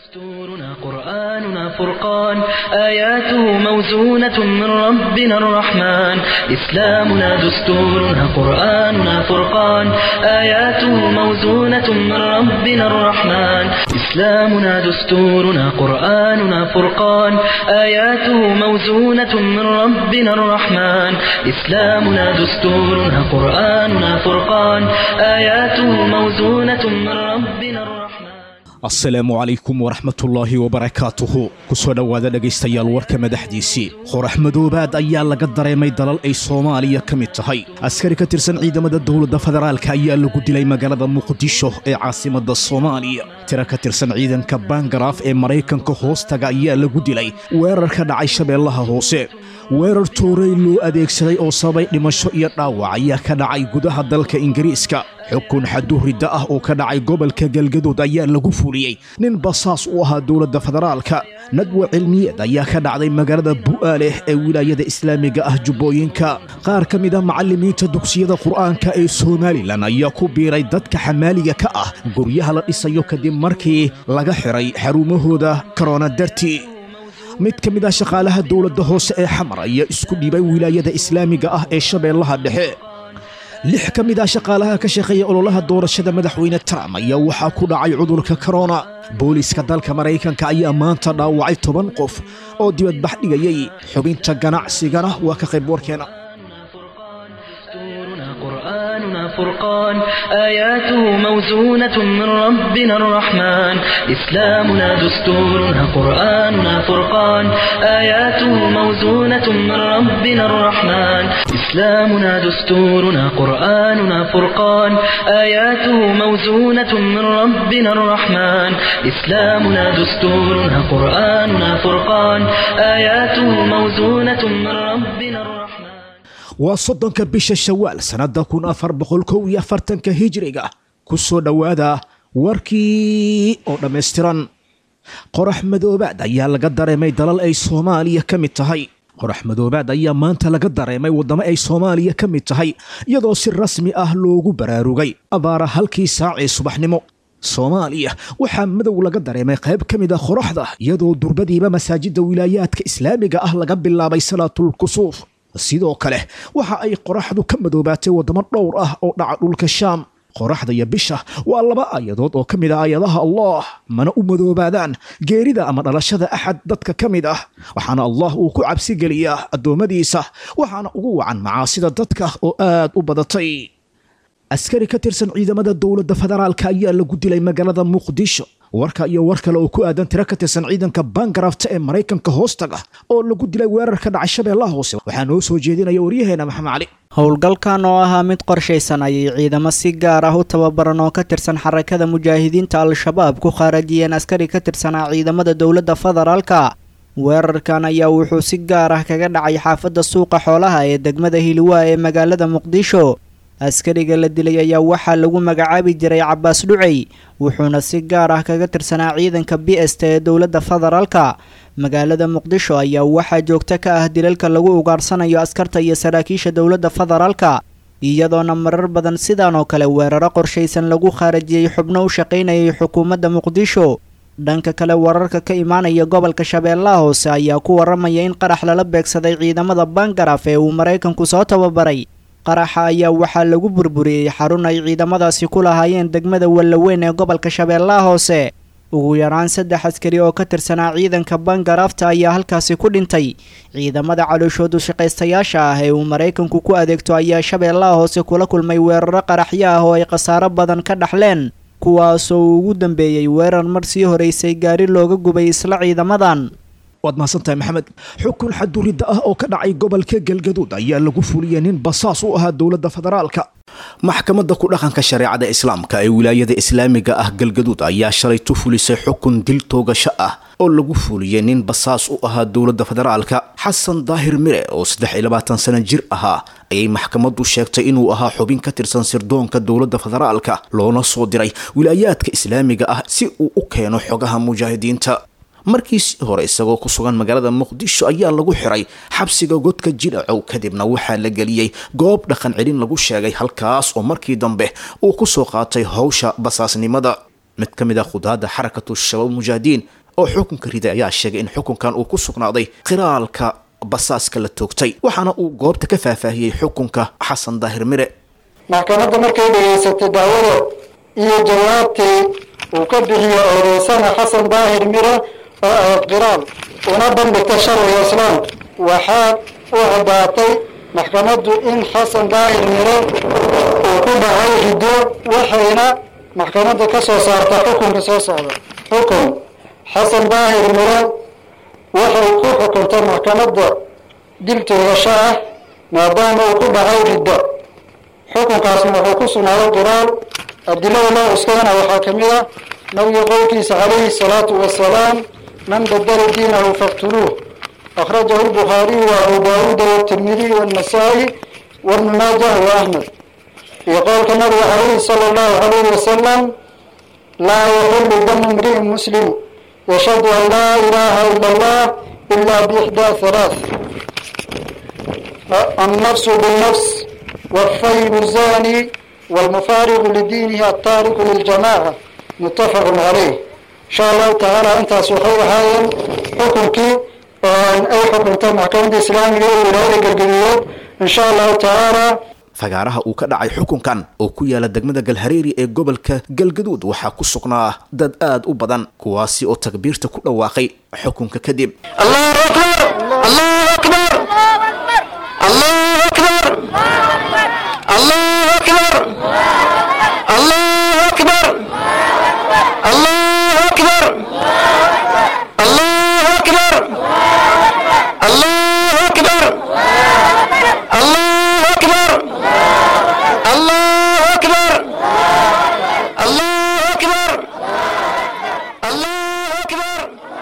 دستورنا قرآننا فرقان آياته موزونة من ربنا الرحمن إسلامنا دستورنا قرآننا فرقان آياته موزونة من ربنا الرحمن إسلامنا دستورنا قرآننا فرقان آياته موزونة من ربنا الرحمن إسلامنا دستورنا قرآننا فرقان آياته موزونة من ربنا الرحمن asalaamu calaykum waraxmatullaahi wabarakaatuhu ku soo dhowaada dhegaystayaal warka madaxdiisii qorax madoobaad ayaa laga dareemay dalal ay soomaaliya ka mid tahay askari ka tirsan ciidamada dowladda federaalka ayaa lagu dilay magaalada muqdisho ee caasimadda soomaaliya tiro ka tirsan ciidanka bangaraaf ee maraykanka hoostaga ayaa lagu dilay weerar ka dhacay shabeellaha hoose weerar toorey loo adeegsaday oo sababay dhimasho iyo dhaawac ayaa ka dhacay gudaha dalka ingiriiska xukun xaduuridda ah oo ka dhacay gobolka galgadood ayaa lagu fuliyey nin basaas u ahaa dowladda federaalka nadwa cilmiyeed ayaa ka dhacday magaalada bu'aaleh ee wilaayada islaamiga ah jubbooyinka qaar ka mid a macallimiinta dugsiyada qur'aanka ee somalilan ayaa ku biiray dadka xamaaliga ka ah guryaha la dhisayo kadib markii laga xiray xarumahooda korona dartii mid ka mid ah shaqaalaha dowladda hoose ee xamar ayaa isku dhibay wilaayada islaamiga ah ee shabeellaha dhexe lix ka mid ah shaqaalaha ka shaqeeya ololaha doorashada madaxweyne trump ayaa waxaa ku dhacay cudurka korona booliiska dalka maraykanka ayaa maanta dhaawacay toban qof oo dibadbax dhigayay xubinta ganacsigana waa ka qayb warkeena دستورنا قرآننا فرقان آياته موزونة من ربنا الرحمن إسلامنا دستورنا قرآننا فرقان آياته موزونة من ربنا الرحمن إسلامنا دستورنا قرآننا فرقان آياته موزونة من ربنا الرحمن إسلامنا دستورنا قرآننا فرقان آياته موزونة من ربنا الرحمن waa soddonka bisha shawaal sannadda kun afar boqol kow iyo afartanka hijriga ku soo dhowaada warkii oo dhammaystiran qorax madoobaad ayaa laga dareemay dalal ay soomaaliya ka mid tahay qorax madoobaad ayaa maanta laga dareemay waddamo ay soomaaliya ka mid tahay iyadoo si rasmi ah loogu baraarugay abaara halkii saac ee subaxnimo soomaaliya waxaa madow laga dareemay qayb ka mid a qoraxda iyadoo durbadiiba masaajidda wilaayaadka islaamiga ah laga bilaabay salaatul kusuuf sidoo kale waxa ay qoraxdu ka madoobaatay waddamo dhowr ah oo dhaca dhulka shaam qoraxda iyo bisha waa laba aayadood oo ka mid ah aayadaha allah mana u madoobaadaan geerida ama dhalashada axad dadka ka mid ah waxaana allah uu ku cabsi geliyaa addoommadiisa waxaana ugu wacan macaasida dadka oo aad u badatay askari ka tirsan ciidamada dowladda federaalka ayaa lagu dilay magaalada muqdisho warka iyo war kale oo ku aadan tiro ka tirsan ciidanka bangarafta ee maraykanka hoostaga oo lagu dilay weerar ka dhacay shabeellaha hoose waxaa noo soo jeedinaya waryaheena maxamed cali howlgalkan oo ahaa mid qorshaysan ayay ciidamo si gaar ah u tababaran oo ka tirsan xarakada mujaahidiinta al-shabaab ku khaarajiyeen askari ka tirsanaa ciidamada dowladda federaalka weerarkan ayaa wuxuu si gaar ah kaga dhacay xaafadda suuqa xoolaha ee degmada hiliwaa ee magaalada muqdisho askariga la dilay ayaa waxaa lagu magacaabi jiray cabaas dhucey wuxuuna si gaar ah kaga tirsanaa ciidanka b s t ee dowladda federaalka magaalada muqdisho ayaa waxaa joogto ka ah dilalka lagu ugaarsanayo askarta iyo saraakiisha dowladda federaalka iyadoona marar badan sidan oo kale weeraro qorshaysan lagu khaarajiyey xubno u shaqaynayay xukuumadda muqdisho dhanka kale wararka ka imaanaya gobolka shabeellaha hoose ayaa ku waramaya in qarax lala beegsaday ciidamada bangaraf ee uu maraykanku soo tababaray qaraxa ayaa waxaa lagu burburiyey xarun ay ciidamadaasi ku lahaayeen degmada wallaweyn ee gobolka shabeellaha hoose ugu yaraan saddex askari oo ka tirsanaa ciidanka bangarafta ayaa halkaasi ku dhintay ciidamada calooshoodu shaqaystayaasha ah ee uu maraykanku ku adeegto ayaa shabeellaha hoose kula kulmay weeraro qaraxyo ah oo ay khasaaro badan ka dhaxleen kuwaasoo uu ugu dambeeyey weerar mar sii horeysay gaari looga gubay isla ciidamadan waad mahadsantahay maxamed xukun xaduridda ah oo ka dhacay gobolka galgaduud ayaa lagu fuliyey nin basaas u ahaa dowladda federaalka maxkamadda ku dhaqanka shareecada islaamka ee wilaayada islaamiga ah galgaduud ayaa shalay tu fulisay xukun dil toogasho ah oo lagu fuliyey nin basaas u ahaa dowladda federaalka xasan daahir mire oo saddex iyo labaatan sano jir ahaa ayay maxkamaddu sheegtay inuu ahaa xubin ka tirsan sirdoonka dowladda federaalka loona soo diray wilaayaadka islaamiga ah si uu u keeno xogaha mujaahidiinta markiisii hore isagoo ku sugan magaalada muqdisho ayaa lagu xiray xabsiga godka jidhacow kadibna waxaa la geliyey goob dhaqan celin lagu sheegay halkaas oo markii dambe uu ku soo qaatay howsha basaasnimada mid ka mid ah khudaadda xarakatu shabaab mujaahidiin oo xukunka riday ayaa sheegay in xukunkan uu ku sugnaaday qiraalka basaaska la toogtay waxaana uu goobta ka faahfaahiyey xukunka xasan daahir mire maxkamadda markay dhegaysatay dacwada iyo jawaabtii uu ka bixiyo eedeysana xasan daahir mire oo ahayd qiraal una bandhigta sharciga islaamka waxaa u caddaatay maxkamaddu in xasan daahir mire uu ku dhacay riddo waxayna maxkamadda ka soo saarta xukunka soo socda xukun xasan daahir mire waxay ku xukuntay maxkamadda dil toogasho ah maadaama uu ku dhacay riddo xukunkaasna wuxuu ku sugnaaday qiraal adilada loo cuskadana waxaa ka mid ah nabiga qowlkiisa calayhi salaatu wasalaam man badala diinahu faqtuluuh akhrajahu lbukhaariyu wa abu daawuuda watirmidiy wannasaa'i wabnu maajah wa ahmed iyo qowlka nabiga calayhi sala allahu calayhi wasalam laa yaxillu damu imri'in muslim yashhadu an laa ilaaha ila allah ila biixdaa halaath النفس بالنفس والثيب الزاني والمفارق لدينه التارك للجماعة متفق عليه إن شاء الله تعالى أنت سوحي هاي حكمك أي حكم تم محكمة الإسلامية ولاية القلبيات إن شاء الله تعالى fagaaraha uu ka dhacay xukunkan oo ku yaala degmada galhareeri ee gobolka galgaduud waxaa ku sugnaa dad aad u badan kuwaasi oo takbiirta ku dhawaaqay xukunka kadib الله أكبر الله أكبر الله أكبر الله أكبر الله أكبر الله أكبر الله أكبر الله أكبر الله أكبر الله أكبر الله أكبر الله أكبر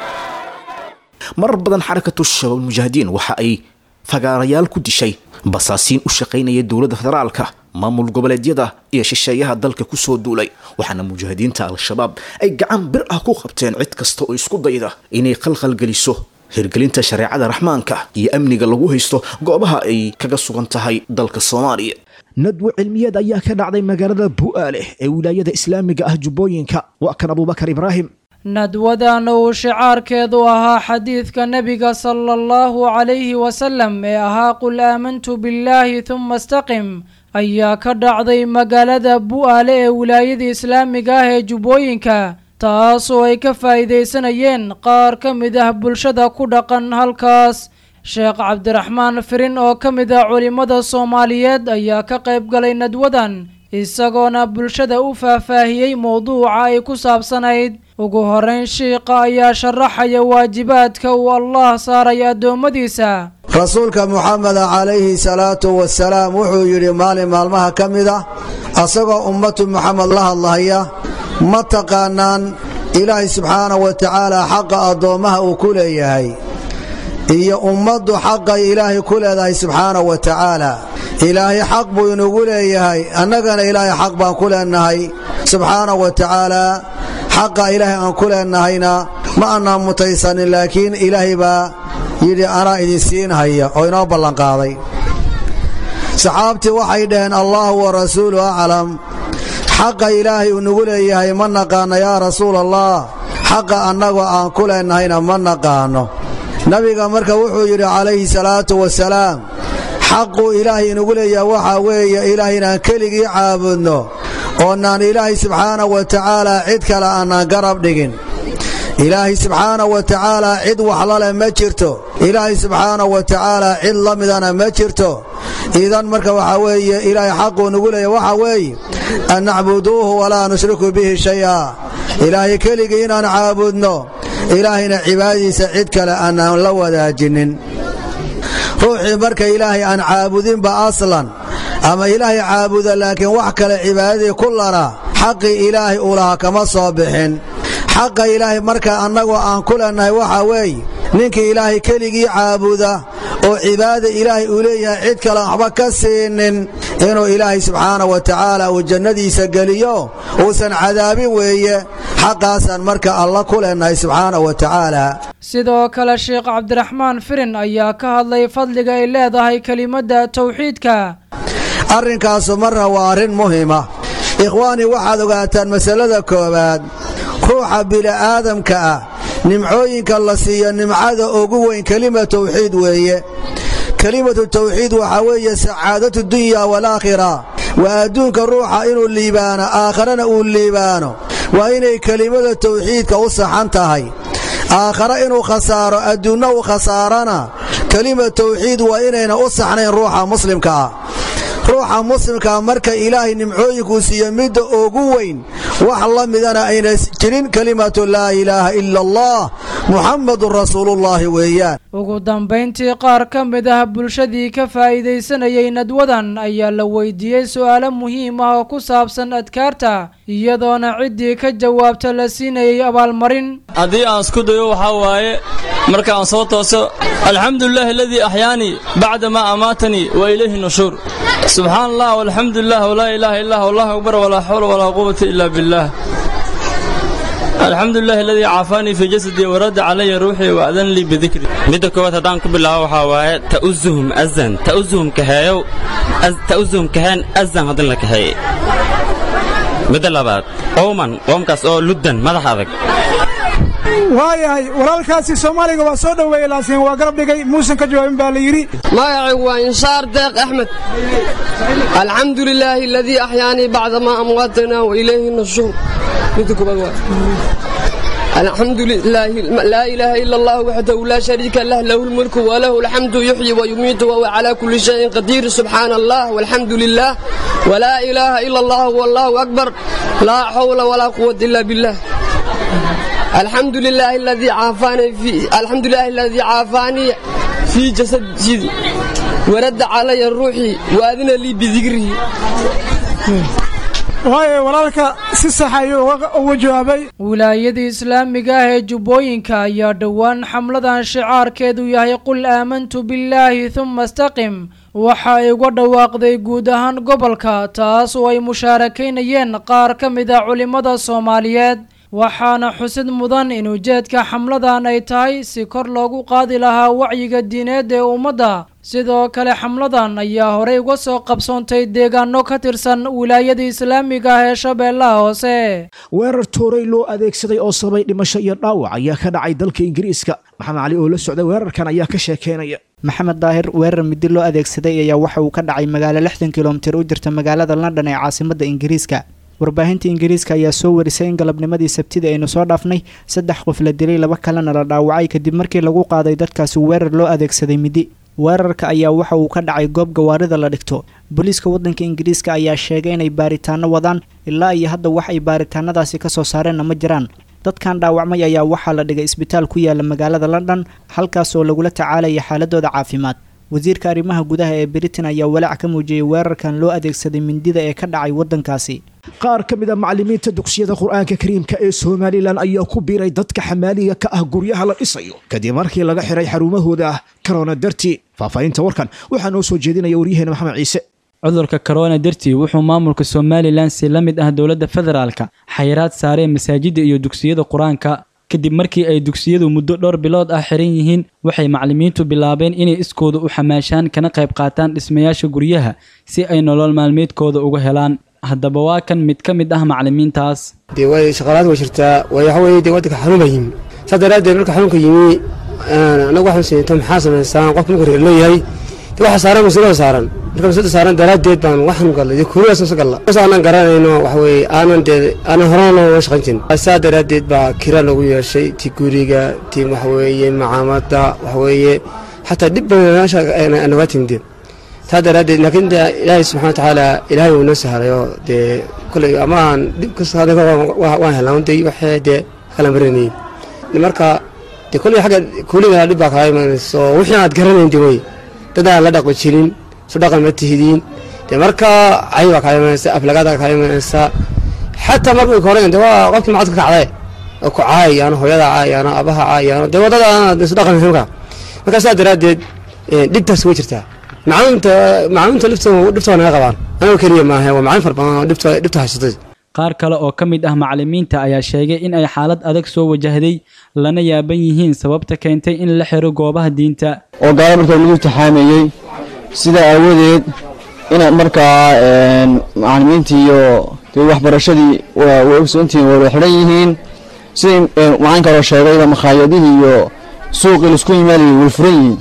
marar badan xarakatu shabaab mujaahidiin waxa ay fagaarayaal ku dishay basaasiin u shaqaynaya dowladda federaalka maamul goboleedyada iyo shisheeyaha dalka kusoo duulay waxaana mujaahidiinta al-shabaab ay gacan bir ah ku qabteen cid kasta oo isku dayda inay khalkhalgeliso hirgelinta shareecada raxmaanka iyo amniga lagu haysto goobaha ay kaga sugan tahay dalka soomaaliya nadwo cilmiyeed ayaa ka dhacday magaalada bu'aale ee wilaayada islaamiga ah jubbooyinka waa kan abubakar ibraahim nadwadan uu shicaarkeedu ahaa xadiidka nebiga sala allahu calayhi wasalam ee ahaa qul aamantu billaahi huma istaqim ayaa ka dhacday magaalada bu'aale ee wilaayada islaamiga ah ee jubbooyinka taasoo ay ka faa'iidaysanayeen qaar ka mid ah bulshada ku dhaqan halkaas sheekh cabdiraxmaan firin oo ka mid ah culimmada soomaaliyeed ayaa ka qayb galay nadwadan isagoona bulshada u faahfaahiyey mowduuca ay ku saabsanayd ugu horeyn shiiqa ayaa sharaxaya waajibaadka uu allah saaray addoommadiisa rasuulka muxameda calayhi salaatu wasalaam wuxuu yidhi maalin maalmaha ka mid ah asagoo ummatu muxamed la hadlahaya ma taqaanaan ilaahay subxaana wa tacaala xaqa addoommaha uu ku leeyahay iyo ummaddu xaqay ilaahay ku leedahay subxaana wa tacaala ilaahay xaq buu inugu leeyahay annagana ilaahay xaq baan ku leennahay subxaana wa tacaala xaqa ilaahay aan ku leennahayna ma annaan mutaysanin laakiin ilaahay baa yidhi anaa idin siinhaya oo inoo ballanqaaday saxaabtii waxay dhaheen allaahu wa rasuulu aclam xaqa ilaahay uu nugu leeyahay ma naqaanno yaa rasuul allah xaqa annagoo aan ku leennahayna ma naqaanno nabiga marka wuxuu yidhi calayhi salaatu wasalaam xaquu ilaahay inugu leeyahay waxaa weeye ilaahay inaan keligii caabudno oonaan ilaahay subxaana wa tacaala cid kale aanaan garab dhigin ilaahay subxaana wa tacaala cid waxlaleh ma jirto ilaahay subxaana wa tacaala cid la midana ma jirto idan marka waxaa weeye ilaahay xaquu nugu leeyahay waxaa weeye an nacbuduuhu walaa nushriku bihi shay'a ilaahay keligii inaan caabudno ilaahayna cibaadadiisa cid kale aanaan la wadaajinin ruuxii marka ilaahay aan caabudinba aslan ama ilaahay caabuda laakiin wax kale cibaadadii ku lana xaqii ilaahay uu lahaa kama soo bixin xaqa ilaahay marka annagoo aan ku leennahay waxaa weeye ninkii ilaahay keligii caabuda oo cibaada ilaahay uu leeyahay cid kale waxba ka siinin inuu ilaahay subxaana wa tacaala uu jannadiisa geliyo uusan cadaabin weeye xaqaasaan marka alla ku leennahay subxaana wa tacaala sidoo kale sheekh cabdiraxmaan firin ayaa ka hadlay fadliga ay leedahay kelimadda tawxiidka arrinkaasu marna waa arrin muhima ikhwaanii waxaad ogaataan masalada koowaad ruuxa bini'aadamka ah nimcooyinka la siiyo nimcada ugu weyn kelima tawxiid weeye kelimatu tawxiid waxaa weeye sacaadatu dunya waalaakhira waa adduunka ruuxa inuu liibaano aakharana uu liibaano waa inay kelimada tawxiidka u saxan tahay aakhare inuu khasaaro adduunna u khasaarana kelima tawxiid waa inayna u saxnayn ruuxa muslimka ah ruuxa muslimkaa marka ilaahay nimcooyinkuu siiyo midda ugu weyn wax la midana ayna jirin kelimatu laa ilaaha ila allah muxammadun rasuulullaahi weeyaan ugu dambayntii qaar ka mid ah bulshadii ka faa'iidaysanayay nadwadan ayaa la weydiiyey su'aalo muhiim ah oo ku saabsan adkaarta iyadoona ciddii ka jawaabta la siinayay abaalmarin haddii aan isku dayo waxaa waaye marka aan soo tooso alxamdulilahi aladii axyaanii bacda maa amaatanii wa ilayhi nushuur subxaan allah walxamdulilah walaa ilaaha illah allahu akbar walaa xawla walaa quwata ila billaah alxamdu lilahi aladii caafaanii fii jasadii waradda calaya ruuxii wa adan lii bidikri midda koowaad haddaan ku bilaabo waxaa waaye ta'usuhum azan ta'usuhum kaheeyow ta'usuhum kaheen azan haddin la kaheeye midda labaad qowman qoomkaas oo luddan madax adag waayahay walaalkaasi soomaaliga waa soo dhoweeyey laakiin waa garab dhigay muusan ka jawaabin baa la yidhi magacaygu waa inshaar deeq axmed alxamdu lilaahi aladii axyaanii bacda maa amwaatanaa wa ilayhi nushuur midda koobaad waa الحمد لله لا إله إلا الله وحده لا شريك له له الملك وله الحمد يحيي ويميت وهو على كل شيء قدير سبحان الله والحمد لله ولا إله إلا الله والله أكبر لا حول ولا قوة إلا بالله الحمد لله الذي عافاني في الحمد لله الذي عافاني في جسد جدي ورد علي روحي وأذن لي بذكره waayo walaalka si sax ayuu uga jawaabay wilaayada islaamiga ah ee jubbooyinka ayaa dhowaan xamladan shicaarkeedu yahay qul aamantu billaahi huma istaqim waxa ay uga dhawaaqday guud ahaan gobolka taas oo ay mushaarakaynayeen qaar ka mid ah culimmada soomaaliyeed waxaana xusid mudan in ujeedka xamladan ay tahay si kor loogu qaadi lahaa wacyiga diineed ee ummadda sidoo kale xamladan ayaa horey uga soo qabsoontay deegaano ka tirsan wilaayada islaamiga ah ee shabeellaha hoose weerar tooray loo adeegsaday oo sababay dhimasho iyo dhaawac ayaa ka dhacay dalka ingiriiska maxamed cali oo la socday weerarkan ayaa ka sheekeynaya maxamed daahir weerar midi loo adeegsaday ayaa waxa uu ka dhacay magaalo lixdan kilomitir u jirta magaalada london ee caasimadda ingiriiska warbaahinta ingiriiska ayaa soo warisay in galabnimadii sabtida aynu soo dhaafnay saddex qof la dilay laba kalena la dhaawacay kadib markii lagu qaaday dadkaasi weerar loo adeegsaday midi weerarka ayaa waxa uu ka dhacay goob gawaarida la dhigto booliiska waddanka ingiriiska ayaa sheegay inay baaritaano wadaan ilaa iyo hadda wax ay baaritaanadaasi ka soo saareenna ma jiraan dadkan dhaawacmay ayaa waxaa la dhigay isbitaal ku yaala magaalada london halkaas oo lagula tacaalaya xaaladooda caafimaad wasiirka arrimaha gudaha ee britain ayaa walaac ka muujiyey weerarkan loo adeegsaday mindida ee ka dhacay waddankaasi qaar ka mid a macallimiinta dugsiyada qur-aanka kariimka ee somalilan ayaa ku biiray dadka xamaaliga ka ah guryaha la dhisayo kadib markii laga xiray xarumahooda ah korona dartii faahfaahinta warkan waxaa noo soo jeedinaya waryaheena maxamed ciise cudurka korona dartii wuxuu maamulka somalilan si la mid ah dowladda federaalka xayiraad saareen masaajidda iyo dugsiyada qur-aanka kadib markii ay dugsiyadu muddo dhowr bilood ah xiran yihiin waxay macallimiintu bilaabeen inay iskooda u xamaashaan kana qayb qaataan dhismayaasha guryaha si ay nolol maalmeedkooda uga helaan haddaba waa kan mid ka mid ah macallimiintaas dee way shaqalaad way jirtaa way waxa weeye dee waddanka xanuun baa yimi saas daraaddeed marka xanuunka yimi anagu waxaan sinto maxaa samaysaan qofka marka reer leeyahay dee waxa saaran mas-uulada saaran marka mas-uulada saaran daraaddeed baan waxaan gallay dee kurigaas nasa galla as aanan garanayno waxa weeye aanan dee aanan horena looga shaqayn jirin saa daraaddeed baa kira lagu yeeshay ti guriga ti waxa weeye macaamada waxa weeye xataa dhib badan meesha naga timide taa daraaddeed laakiin de ilaahay subxana wa tacaala ilaahay uu noo sahlayo dee kolley ama aan dhib kasta waan helnaa de waxay dee kala marinayeen marka dee kolley xagga kuuliga dhib baa kaa imanayso wixii aad garanayn de wey dad aan la dhaqmi jirin su dhaqan ma tihidiin dee marka cay baa kaa imanaysa aflagaadaa kaa imanaysa xataa markay korayn de waa qofkii macadka kacday oo ku caayayaano hooyada caayayaano abaha caayayaano dee waddada aan isu dhaqan marka marka saa daraaddeed dhibtaas way jirtaa macalinta macalinta dhibtooda naga qabaan anagoo keliya maaha waa macalin fara badan oo dhibta haysatay qaar kale oo ka mid ah macallimiinta ayaa sheegay in ay xaalad adag soo wajahday lana yaaban yihiin sababta keentay in la xiro goobaha diinta oo gaalo markaa lagu taxaameeyey sidaa aawadeed inaad markaa macalimiintii iyo dee waxbarashadii waa way ogsoontihiin way wada xidhan yihiin sidii macalin kaloo sheegayba makhaayadihii iyo suuqii laisku yimaadayay way furan yihiin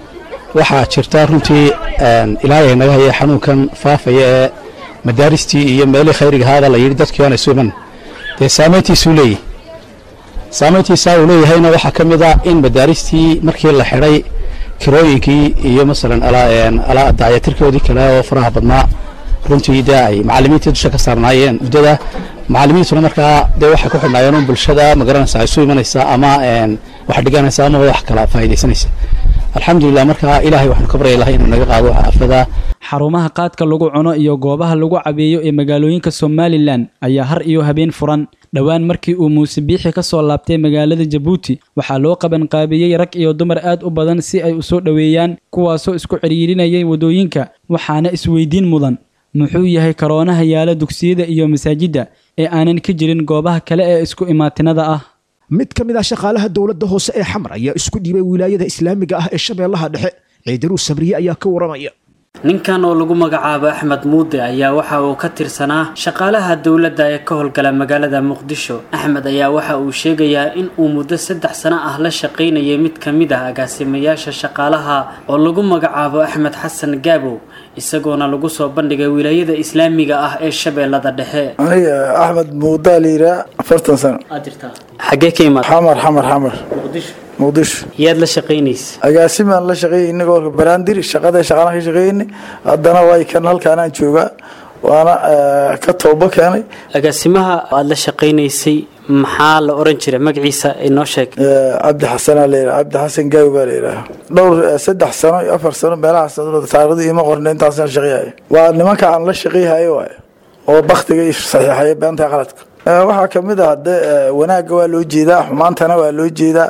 waxaa jirta runtii ilaahay naga haya xanuunkan faafaya ee madaaristii iyo meelihii khayriga ahaada la yidhi dadkii oona isu iman dee saamayntiisuu leeyahy saamayntiisaa uu leeyahayna waxaa ka mid ah in madaaristii markii la xidhay kirooyinkii iyo masalan daayatirkoodii kale oo faraha badnaa runtii dee ay macalimiintii dusha ka saarnaayeen muddada macalimiintuna markaa dee waxay ku xidhnaayeen un bulshada magaranaysa isu imanaysa ama wax dhiganaysa ama wax kala faa'iidaysanaysa alxamdulilah markaa ilaahay waxaanu ka barya lahay inuu naga qaado aafada xarumaha qaadka lagu cuno iyo goobaha lagu cabeeyo ee magaalooyinka somalilan ayaa har iyo habeen furan dhowaan markii uu muuse biixi ka soo laabtay magaalada jabuuti waxaa loo qabanqaabiyey rag iyo dumar aad u badan si ay u soo dhoweeyaan kuwaasoo isku cidhiirinayay waddooyinka waxaana isweydiin mudan muxuu yahay karoonaha yaala dugsiyada iyo masaajidda ee aanan ka jirin goobaha kale ee isku imaatinada ah mid ka mid ah shaqaalaha dowladda hoose ee xamar ayaa isku dhiibay wilaayada islaamiga ah ee shabeellaha dhexe ciidaruu sabriye ayaa ka waramaya ninkan oo lagu magacaabo axmed muude ayaa waxa uu ka tirsanaa shaqaalaha dowladda ee ka howlgala magaalada muqdisho axmed ayaa waxa uu sheegayaa in uu muddo saddex sano ah la shaqaynayay mid ka mid ah agaasimayaasha shaqaalaha oo lagu magacaabo axmed xasan gaabow isagoona lagu soo bandhigay wilaayada islaamiga ah ee shabeellada dhexe aniga axmed muudaa la yidhaha afartan sano xaggee ka imaad xamar xamar xamar muqdisho muqdisho yaad la shaqaynaysa agaasimaan la shaqeeyay inagoo baraandir shaqada shaqalaan ka shaqeynay haddana way kan halkaanaan joogaa waana ka toobo keenay agaasimaha aad la shaqaynaysay maxaa la oran jiray magaciisa inoo sheeg cabdi xasanaa la yidhaha cabdi xasan gaawi baa la yidhaha dhowr saddex sano iyo afar sano meelahaas taarikhdu ima qorna intaasaan shaqeeyahay waa nimanka aan la shaqeyhayo waay oo baktiga iyo saxiixaya beenta qaladka waxaa kamid ah de wanaagga waa loo jeedaa xumaantana waa loo jeedaa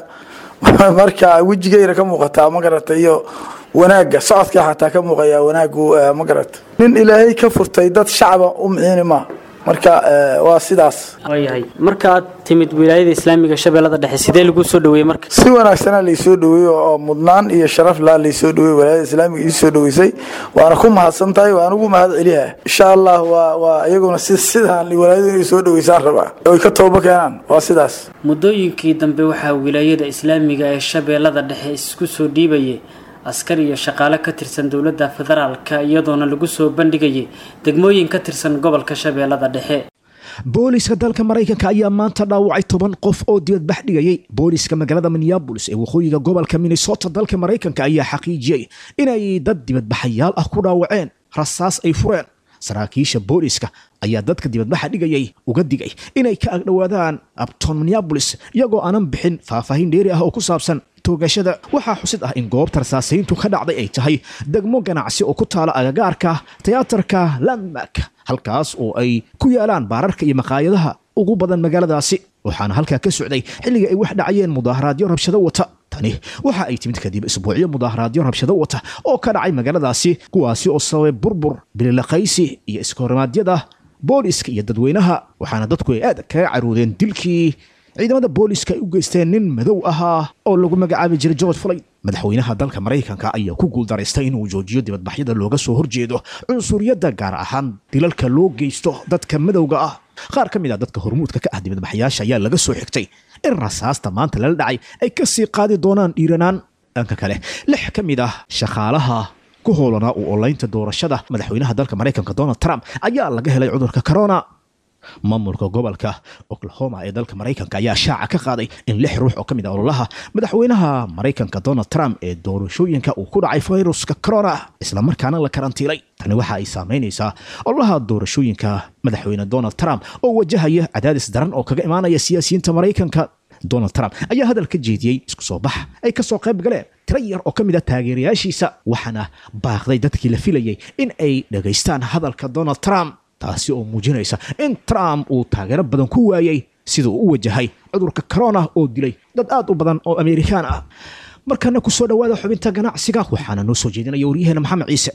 marka wejigayna ka muuqataa ma garata iyo wanaagga socodka xataa ka muuqaya wanaagu ma garata nin ilaahay ka furtay dad shacba u miciini maa marka waa sidaas waayahay markaad timid wilaayada islaamiga shabeellada dhexe sidee lagu soo dhaweeyey marka si wanaagsanaa laysoo dhaweeyey oo mudnaan iyo sharaf laa laysoo dhaweeyey wilaayada islaamiga ii soo dhaweysay waana ku mahadsan tahay waan ugu mahad celiyaha insha allah waa waa iyaguna si sidaan wilaayadu inay soo dhaweysaan rabaa oy ka toobo keenaan waa sidaas muddooyinkii dambe waxaa wilaayada islaamiga ee shabeellada dhexe isku soo dhiibayay askar iyo shaqaale ka tirsan dowladda federaalka iyadoona lagu soo bandhigayay degmooyin ka tirsan gobolka shabeellada dhexe booliska dalka maraykanka ayaa maanta dhaawacay toban qof oo dibadbax dhigayay booliska magaalada minneabolis ee waqooyiga gobolka minnesota dalka maraykanka ayaa xaqiijiyey inay dad dibadbaxayaal ah ku dhaawaceen rasaas ay fureen saraakiisha booliska ayaa dadka dibadbaxa dhigayay uga digay inay ka agdhowaadaan abton minneabolis iyagoo aanan bixin faahfaahin dheeri ah oo ku saabsan toogashada waxaa xusid ah in goobta rasaasayntu ka dhacday ay tahay degmo ganacsi oo ku taala agagaarka tiyaatarka landmark halkaas oo ay ku yaalaan baararka iyo maqaayadaha ugu badan magaaladaasi waxaana halkaa ka socday xilliga ay wax dhacayeen mudaaharaadyo rabshado wata tani waxa ay timid kadib isbuucyo mudaaharaadyo rabshado wata oo ka dhacay magaaladaasi kuwaasi oo sababay burbur bililaqaysi iyo iskahormaadyada booliska iyo dadweynaha waxaana dadku ay aad kaga caruudeen dilkii ciidamada booliska ay u geysteen nin madow ahaa oo lagu magacaabi jiray george floyd madaxweynaha dalka maraykanka ayaa ku guuldaraystay inuu joojiyo dibadbaxyada looga soo horjeedo cunsuriyadda gaar ahaan dilalka loo geysto dadka madowga ah qaar ka mid ah dadka hormuudka ka ah dibadbaxyaasha ayaa laga soo xigtay in rasaasta maanta lala dhacay ay ka sii qaadi doonaan dhiiranaan dhanka kale lix ka mid ah shaqaalaha ku hoolanaa u olaynta doorashada madaxweynaha dalka maraykanka donald trump ayaa laga helay cudurka corona maamulka gobolka oklahoma ee dalka maraykanka ayaa shaaca ka qaaday in lix ruux oo ka mid ah ololaha madaxweynaha maraykanka donald trump ee doorashooyinka uu ku dhacay fayruska corona islamarkaana la karantiilay tani waxa ay saamaynaysaa ololaha doorashooyinka madaxweyne donald trump oo wajahaya cadaadis daran oo kaga imaanaya siyaasiyiinta maraykanka donald trump ayaa hadal ka jeediyey isku soo bax ay kasoo qayb galeen tiro yar oo ka mid ah taageerayaashiisa waxaana baaqday dadkii la filayay in ay dhagaystaan hadalka donald trump taasi oo muujinaysa in trump uu taageero badan ku waayey siduu u wajahay cudurka corona oo dilay dad aad u badan oo amerikaan ah markana ku soo dhowaada xubinta ganacsiga waxaana noo soo jeedinaya waryaheena maxamed ciise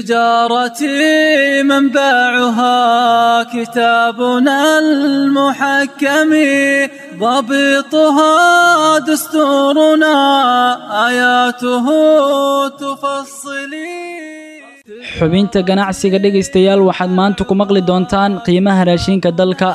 تجارتي منبعها كتابنا المحكم ضبطها دستورنا آياته تفصلي xubinta ganacsiga dhegaystayaal waxaad maanta ku maqli doontaan qiimaha raashinka dalka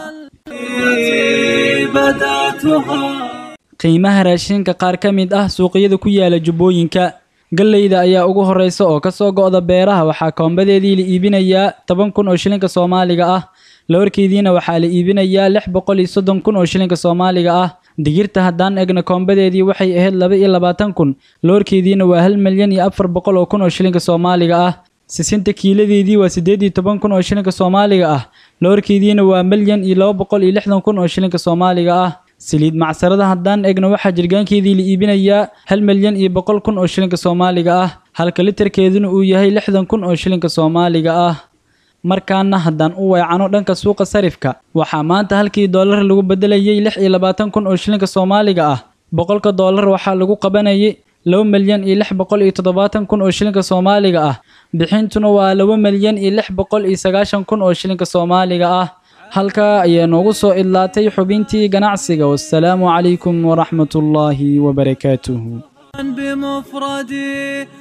qiimaha raashinka qaar ka mid ah suuqyada ku yaala jubbooyinka galleyda ayaa ugu horreysa oo kasoo go'da beeraha waxaa koombadeedii la iibinayaa toban kun oo shilinka soomaaliga ah lawarkeediina waxaa la iibinayaa lix boqol iyo soddon kun oo shilinka soomaaliga ah digirta haddaan egna koombadeedii waxay ahayd laba iyo labaatan kun lawarkeediina waa hal milyan iyo afar boqol oo kun oo shilinka soomaaliga ah sisinta kiiladeedii waa siddeed iyo toban kun oo shilinka soomaaliga ah lawarkeediina waa milyan iyo laba boqol iyo lixdan kun oo shilinka soomaaliga ah saliid macsarada haddaan egno waxaa jirgaankeedii la iibinayaa hal milyan iyo boqol kun oo shilinka soomaaliga ah halka literkeeduna uu yahay lixdan kun oo shilinka soomaaliga ah markaana haddaan u weecano dhanka suuqa sarifka waxaa maanta halkii doolar lagu bedelayay lix iyo labaatan kun oo shilinka soomaaliga ah boqolka doolar waxaa lagu qabanayay laba milyan iyo lix boqol iyo toddobaatan kun oo shilinka soomaaliga ah bixintuna waa laba milyan iyo lix boqol iyo sagaashan kun oo shilinka soomaaliga ah halkaa ayaa noogu soo idlaatay xubintii ganacsiga wassalaamu calaykum waraxmatullaahi wabarakaatuhu بمفردي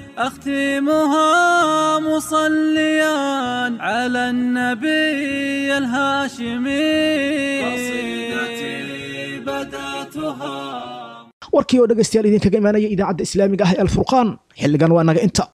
أختمها مصليا على النبي الهاشمي قصيدتي بدأتها warkii oo dhegaystayaal idinkaga imaanaya idaacadda islaamiga ah ee alfurqaan xilligan waa naga inta